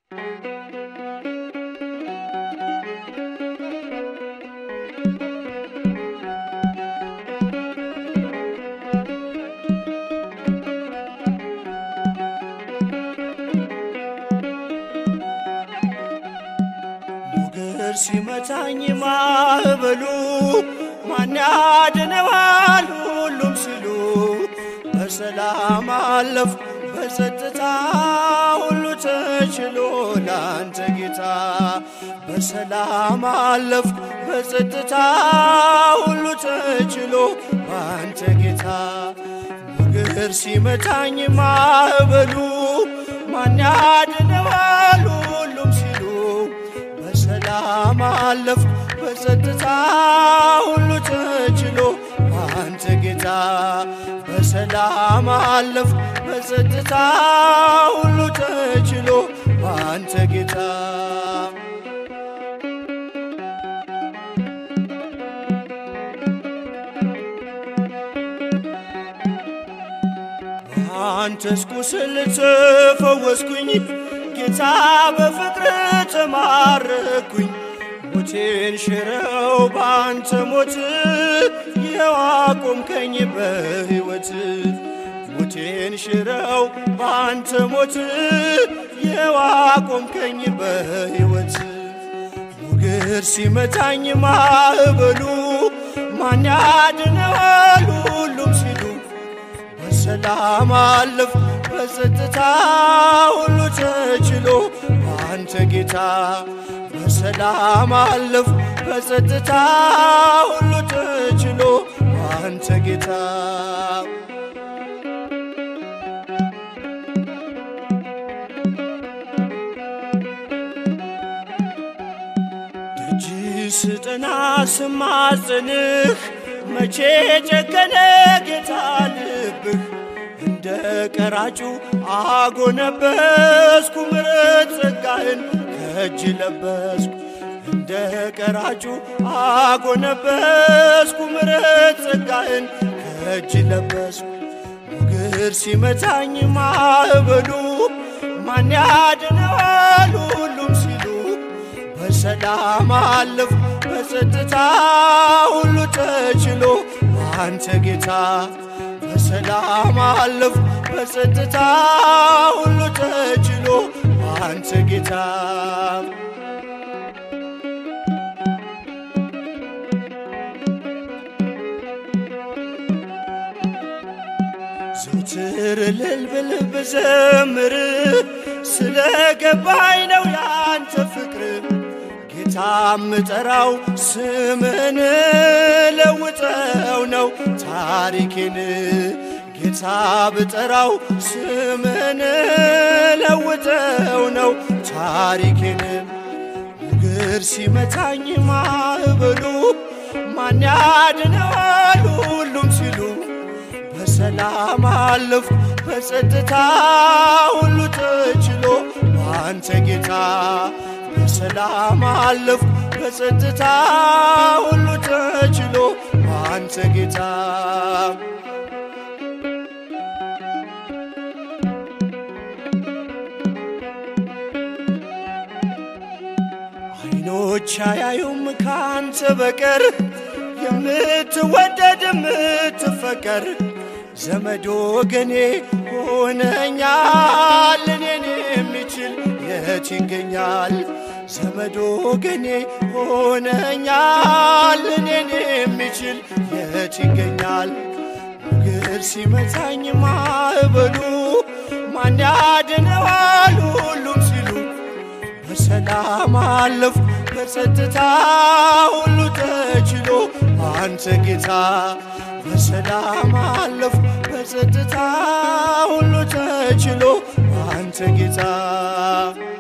ሞገድ ሲመታኝ ማዕበሉ ማን ያድነዋል ሁሉም ሲሉ በሰላም አለፍ በጸጥታ ሁሉ ተችሎ ላንተ ጌታ በሰላም አለፍ በጸጥታ ሁሉ ተችሎ ባንተ ጌታ ሞገድ ሲመታኝ ማዕበሉ ማን ያድነዋል ሁሉም ሲሉ በሰላም አለፍ በጸጥታ ሁሉ ተችሎ አንተ ጌታ በሰላም አለፍ በጸጥታ ሁሉ ተችሎ አንተ ጌታ አንተስ ቁስል ተፈወስኩኝ ጌታ በፍቅር ተማረኩኝ ሞቴን ሽረው በአንተ ሞት ይኸው አቆምከኝ በሕይወት ሞቴን ሽረው በአንተ ሞት ይኸው አቆምከኝ በሕይወት ሞገድ ሲመታኝ ማዕበሉ ማን ያድነዋል ሁሉም ሲሉ በሰላም አለፍ በጸጥታ ሁሉ ተችሎ አንተ ጌታ በሰላም አለፍ በጸጥታ ሁሉ ተችሎ አንተ ጌታ ደጅ ስጠና ስማጽንህ መቼ ጨከነ ጌታ ልብህ እንደ ቀራጩ አጎነበስኩ ምረት ጸጋህን ከእጅ ለበስኩ እንደ ቀራጩ አጎነበስኩ ምረት ጸጋህን ከእጅ ለበስኩ ሞገድ ሲመታኝ ማዕበሉ ማን ያድነዋል ሁሉም ሲሉ በሰላም አለፍ በጸጥታ ሁሉ ተችሎ አንተ ጌታ በሰላም አለፍ በጸጥታ ሁሉ ተችሎ አንተ ጌታ ዘውትር እልል ብል ብዘምር ስለ ገባኝ ነው ያንተ ፍቅር ጌታ ምጠራው ስምን ለውጠው ነው ታሪኬን ጌታ ብጠራው ስምን ለውጠው ነው ታሪኬን ሞገድ ሲመታኝ ማዕበሉ ማን ያድነዋል ሁሉም ሲሉ በሰላም አለፍ በጸጥታ ሁሉ ተችሎ አንተ ጌታ በሰላም አለፍ በጸጥታ ሁሉ ተችሎ አንተ ጌታ አይኖች አያዩም ካንተ በቀር የምትወደድ የምትፈቀር ዘመድ ወገኔ ሆነኛል እኔን የሚችል የት ይገኛል? ዘመድ ወገኔ ሆነኛል እኔን የሚችል የት ይገኛል? ሞገድ ሲመታኝ ማዕበሉ ማን ያድነዋል ሁሉም ሲሉ በሰላም አለፍ በጸጥታ ሁሉ ተችሎ አንተ ጌታ በሰላም አለፍ በጸጥታ ሁሉ ተችሎ አንተ ጌታ